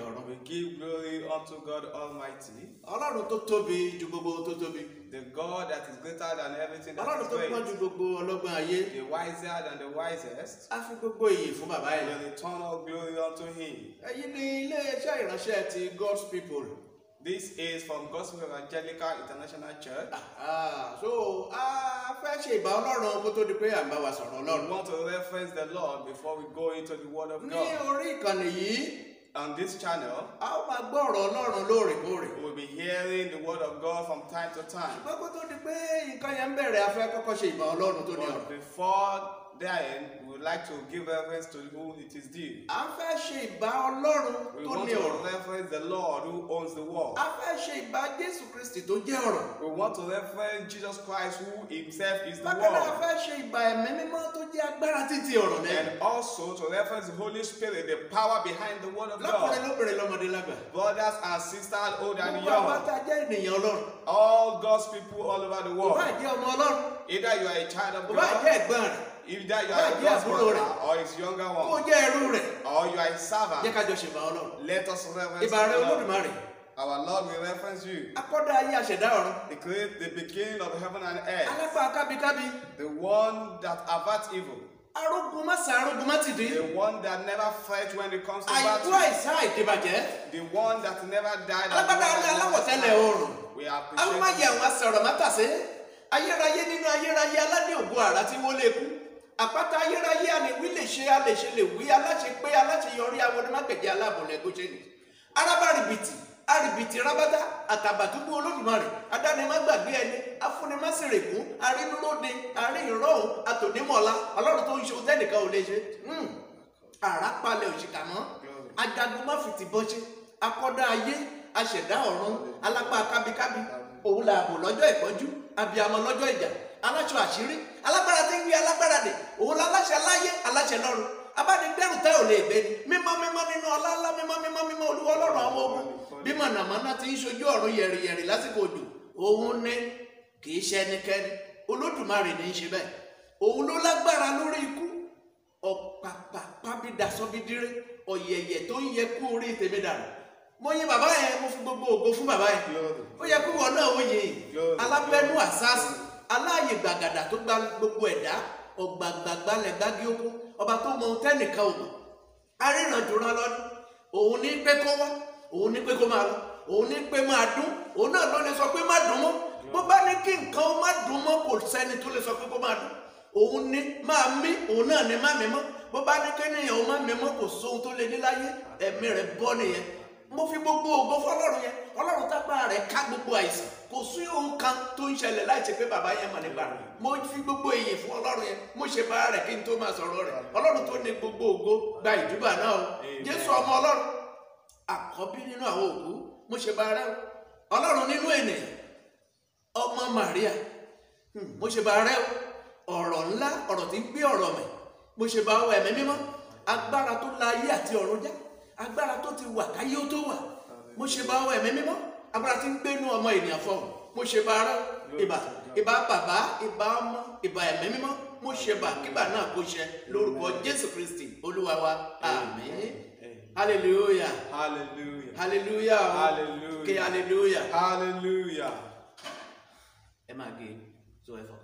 ọ̀run We give glory unto God Almighty, ọlọ́run tó tóbi ju gbogbo tó tóbi the God that is greater than everything that ọlọ́run is tó gbọ́n great, ju gbogbo ọlọ́gbọ́n ayé the wiser than the wisest. a fi gbogbo iyì fún bàbá We yìí return all glory unto Him. èyí ni iléeṣẹ́ ìránṣẹ́ ti God's people This is from Gospel Evangelical International Church. Ah, so a fẹ́ ṣe ìbá ọlọ́run kó tó di pé à ń bá wa sọ̀rọ̀ We ọlọ́run want to reference the Lord before we go into the Word of ní God. orí ìkànnì yìí On this channel, a ó máa gbọ́ ọ̀rọ̀ ọlọ́run lóòrèkóòrè we will be hearing the Word of God from time to time. ṣùgbọ́n kó tó di pé nǹkan yẹn ń bẹ̀rẹ̀ a fẹ́ kọ́kọ́ ṣe ìbá ọlọ́run tó ní But ọ̀rọ̀ before then, we would like to give reference to whom it is due. a fẹ́ ṣe ìbá ọlọ́run We tó want ní ọ̀rọ̀ to reference the Lord who owns the world. a fẹ́ ṣe ìbá Jésù Kristi tó jẹ́ ọ̀rọ̀ We want to reference Jesus Christ who himself is the bákan náà a world. fẹ́ ṣe ìbá ẹ̀mí mímọ́ tó jẹ́ agbára títí ọ̀rọ̀ náà And also to reference the Holy Spirit, the power behind the Word of lọ́kùnrin God. lóbìnrin lọ́mọdé lágbà Brothers and sisters, old and gbogbo àwọn young, tá a jẹ́ ènìyàn ọlọ́run all God's people all over the kò world. bá jẹ́ ọmọ ọlọ́run Either you are a child of kò bá God, jẹ́ ẹ̀gbọ́n rẹ̀ either you Bá are a jẹ́ God's àbúrò brother rẹ̀. or his younger kó one, jẹ́ ẹrú rẹ̀ or you are a jẹ́ servant. ká jọ ṣèbá ọlọ́run Let us reference ìbá rẹ̀ the Lord. olódùmarè Our Lord will reference you. akọ́dá ayé àṣẹ̀dá ọ̀run The create the beginning of heaven and earth, alápá kábíkábí the one that averts evil, arógun má sa arógun má ti dín the one that never fights when it comes to àìkú battle, àìsá àìdìbàjẹ́ the one that never died. and alágbádá the alẹ́ one that aláwọ̀tẹ́lẹ̀ never oòrùn died. We àwọn appreciate máa yẹ àwọn asọ̀rọ̀ mátàsé ayérayé nínú ayérayé aládé ògo àrà tí wọ́n lè kú àpáta ayérayé a lè wí lè ṣe a lè ṣe lè wí aláṣẹ pé aláṣeyọrí awọdúnmágbèjì aláàbòlẹ̀ gòṣẹ́ni arábàrìbìtì àrìbìtì rábátá àtàbàtúbú olódùmarè adánimágbàgbé ẹni afúnimáṣèrègún arínúróde arínrọ̀hún àtònímọ̀lá ọlọ́run tó ń ṣe òtẹ́nìkan ò lè ṣe Hmm. àràpalẹ̀ òṣìkà mọ́ ajagun má fìtì bọ́ṣẹ́ akọ́dá ayé aṣẹ̀dá ọ̀run alápá kábíkábí òun là bò lọ́jọ́ ìpọ́njú abiyamọ lọ́jọ́ ìjà aláṣọ àṣírí alágbára tí ń gbé alágbára dè òun láláṣẹ láyé aláṣẹ lọ́run abánigbẹ́rù tẹ́ ò lè gbé ni mímọ́ mímọ́ nínú ọlá ńlá mímọ́ mímọ́ mímọ́ olúwa ọlọ́run àwọn ogun bí mọ̀nàmọ́ná ti ń ṣojú ọ̀run yẹ̀rìyẹ̀rì lásìkò òjò òun ní kì í ṣe ẹnikẹ́ni olódùmarè ní í ṣe bẹ́ẹ̀ òun ló lágbára lórí ikú ọ̀pàpà pábídà sọ́bídíré ọ̀yẹ̀yẹ̀ tó ń yẹ kú orí tèmi dànù mo yin bàbá yẹn mo fi gbogbo ògo fún bàbá yẹn Glory. ó yẹ kó wọn náà ó yin Glory. alábẹ́nú àsáàsì aláàyè gbàgàdà tó gba gbogbo ẹ̀dá ọ̀gbàgbàgbalẹ̀ gbági oko ọba tó mọ ohun tẹ́nìkan ò mọ̀ arìnrìnàjòrán lọ́dún òun ní pé kó wá òun ní pé kó máa lọ òun ní pé máa dún òun náà ló lè sọ pé má dùn mọ́ bó bá ní kí nǹkan ó má dùn mọ́ kò sẹ́ni tó lè sọ pé kó máa dùn òun ní máa mí òun náà ní má mí mọ́ bó bá ní kéèyàn ó má mí mọ́ kò sóhun tó lè ní láyé ẹ̀mí rẹ̀ bọ́ nìyẹn mo fi gbogbo ògo fọlọ́run yẹn ọlọ́run tápá rẹ̀ ká gbogbo àìsàn kò sí ohun kan tó ń ṣẹlẹ̀ láì ṣe pé bàbá yẹn mọ̀ nípa rẹ̀ mo fi gbogbo èyí fún ọlọ́run yẹn mo ṣe bá rẹ̀ kí n tó máa sọ̀rọ̀ rẹ̀ ọlọ́run tó ní gbogbo ògo gba ìjúbà náà o jésù ọmọ ọlọ́run àkọ́bí nínú àwọn òkú mo ṣe bá rẹ̀ o ọlọ́run nínú ènìyàn ọmọ màríà hmm, mo ṣe bá rẹ̀ o ọ̀rọ̀ ńlá ọ̀rọ̀ tí ń gbé ọ̀rọ̀ mẹ́ mo ṣe bá wọ ẹ̀mí mímọ́ agbára tó la ayé àti ọ̀run já agbára tó ti wà káyé ó tó wà mo ṣe bá wọ ẹ̀mí mímọ́ agbára tí ń gbénu ọmọ ènìyàn fọhùn mo ṣe bá rẹ̀ ìbà ìbà bàbá ìbà ọmọ ìbà ẹ̀mí mímọ́ mo ṣe bà kíbà náà kó ṣẹ lórúkọ jésù kristi olúwa wa àmín hallelujah Hallelujah. hallelujah o. Hallelujah. ké hallelujah Hallelujah. ẹ máa gé so ẹ fọ.